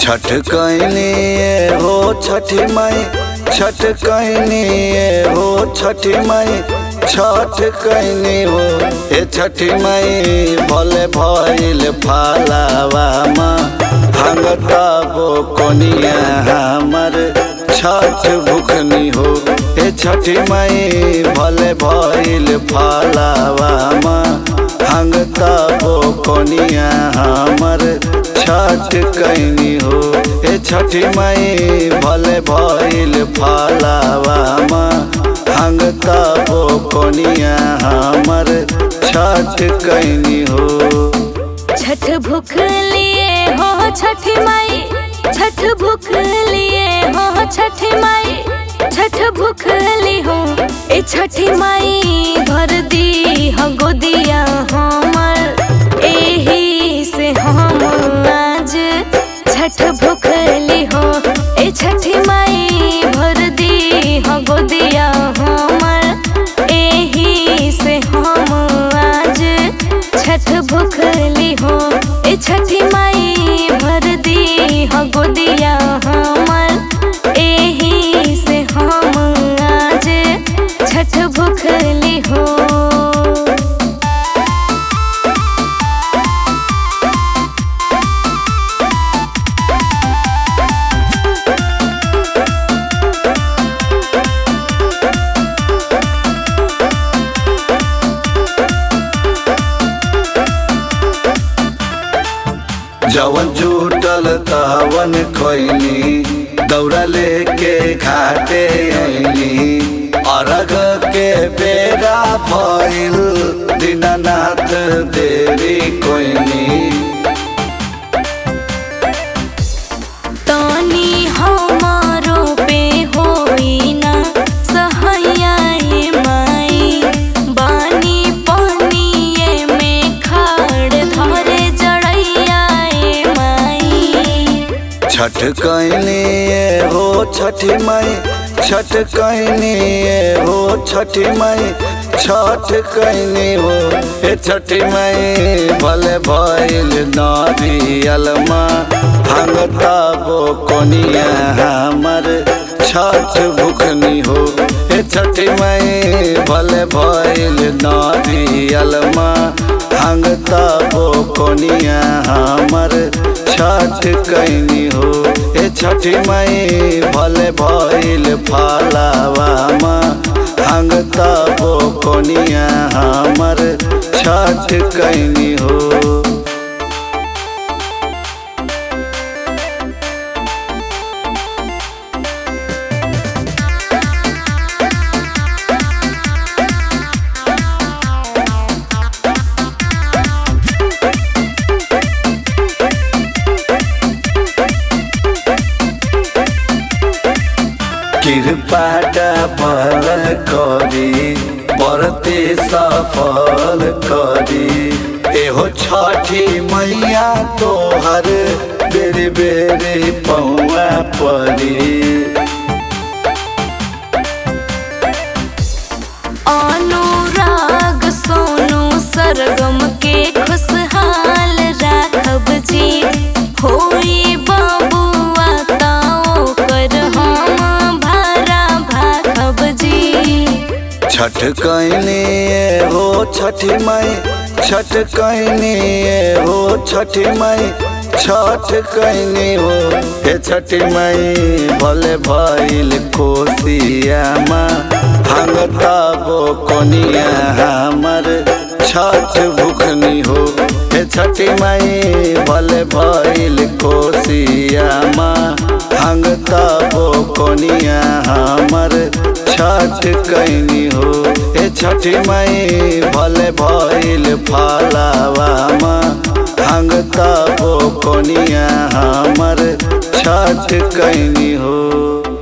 छठ कैनी हो छठी माई छठ कैनी हो छठी माई छठ कैनी हो हे छठी माई भले भइल फालावा माँ भांगताबो कोनिया हमर छठ भुखनी हो हे छठी माई भले भइल फालावा माँ भांगताबो कोनिया हमर छठ कैनी हो हे छठी माई भले भइल फालावा माँ भांगताबो कोनिया हमर छठ कैनी हो छठ भूख लिए हो छठी माई छठ भूख लिए हो छठी माई छठ भूख ली हो ए छठी माई भर दी हो गोदिया हमर एही से हम आज छठ भूख ली हो ए छठी माई भर दी हो गोदिया हमर एही से हम आज छठ भूख ली हो ए छठी माई भर दी हो गोदिया हमर एही से हम आज छठ भूख ली हो जवन जुटल तवन खैनी दौड़ा लेके घाटे अइनी अरग के बेरा भइल दीनानाथ देरी कोइनी तनी हमारो पे होई ना सहैयाए माई बानी पनिए में खाड़ धरे जड़ैयाए माई छठ कैनी हो छठी माई छठ कैनी हो छठी माई छठ कैनी हो हे छठी माई भले भइल नारियल माँ भांगताबो कोनिया हमर छठ भुखनी हो हे छठी माई भले भइल नारियल माँ भांगताबो कोनिया हमर छठ कैनी हो हे छठी माई भले भइल फालावा माँ भांगताबो कोनिया हमर छठ कैनी हो कृपाटा बल करी बरते सफल करी एहो छठी मैया तोहर बेरी बेरी पौआ परी अनुराग सोनू सरगम के खुशहाल राखब जी होई बाबुआ ताओ कर हम भारा भाखब जी छठ कैनी हो छठी माई छठ कैनी हो छठी माई छठ कैनी हो हे छठी माई भले भइल कोसिया माँ भांगताबो कोनिया हमर छठ भुखनी हो हे छठी माई भले भइल कोसिया माँ भांगताबो कोनिया हमर छठ कैनी हो हे छठी माई भले भइल फालावा माँ भांगताबो कोनिया हमर छठ कैनी हो